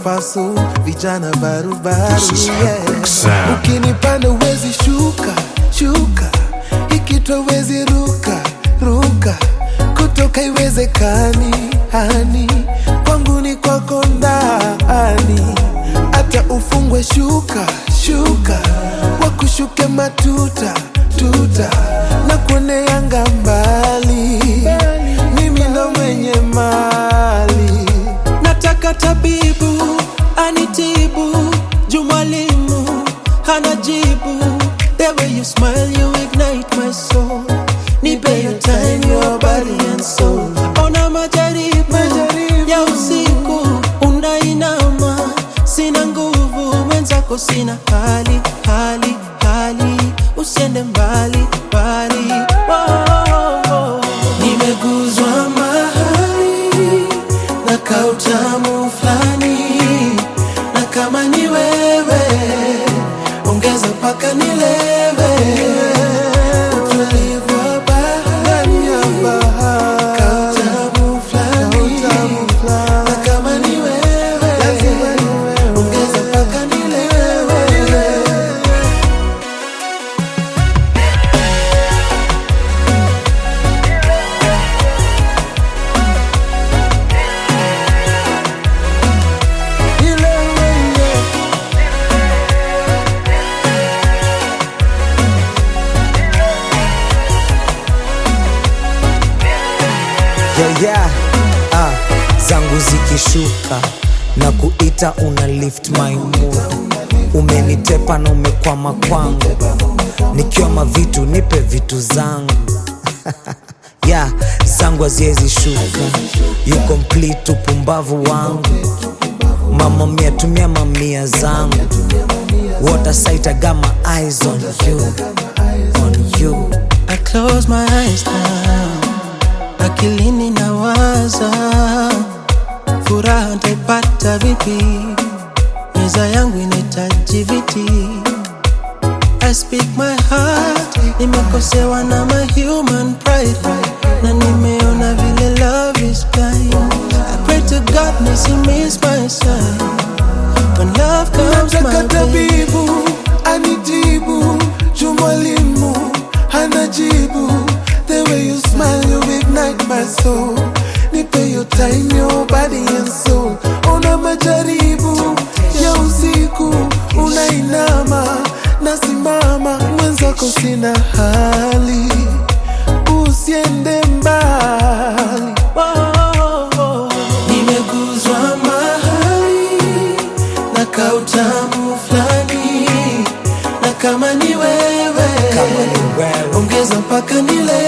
pasu vijana barubaru This is yeah. Epic Sound. ukinipanda uwezi shuka shuka ikitwa wezi ruka ruka kutoka iwezekani hani kwangu ni kwako ndani hata ufungwe shuka shuka wakushuke matuta tuta na kuoneanga mbali mimi ndo mwenye mali nataka tabibu anitibu juu mwalimu hana jibu the way you smile you ignite my soul nipe your time your body and soul ona majaribu Majaribu. ya usiku unainama sina nguvu mwenzako sina hali hali hali usiende mbali mbali oh. nimeguzwa mahali na kautamu fulani na kama ni wewe ongeza mpaka nilewe utulivu wa bahari ya bahari kautamu fulani Kautamu fulani. na kama ni wewe Lazima ni wewe. ongeza mpaka nilewe Nilewe, yeah. yeah, yeah. Ah, zangu zikishuka na kuita una lift my mood umenitepa na umekwama kwangu nikiwa mavitu nipe vitu zangu yeah, zangu haziwezi shuka you complete upumbavu wangu mama mia tumia mamia zangu water sight I got my eyes on you on you I close my eyes now, akilini nawaza, furaha ntaipata vipi? Meza yangu inahitaji viti. I speak my heart, nimekosewa na my human pride, na nimeona vile love is blind. I pray to God nisi my sign. When love comes nataka my way, tabibu anitibu juu mwalimu hana jibu the way you smile you ignite my soul nipe your time your body and soul una majaribu ya usiku unainama nasimama mwenzako sina hali usiende mbali Oh, nimeguzwa mahali na kautamu fulani, na kama ni wewe, kama ni wewe ongeza mpaka nile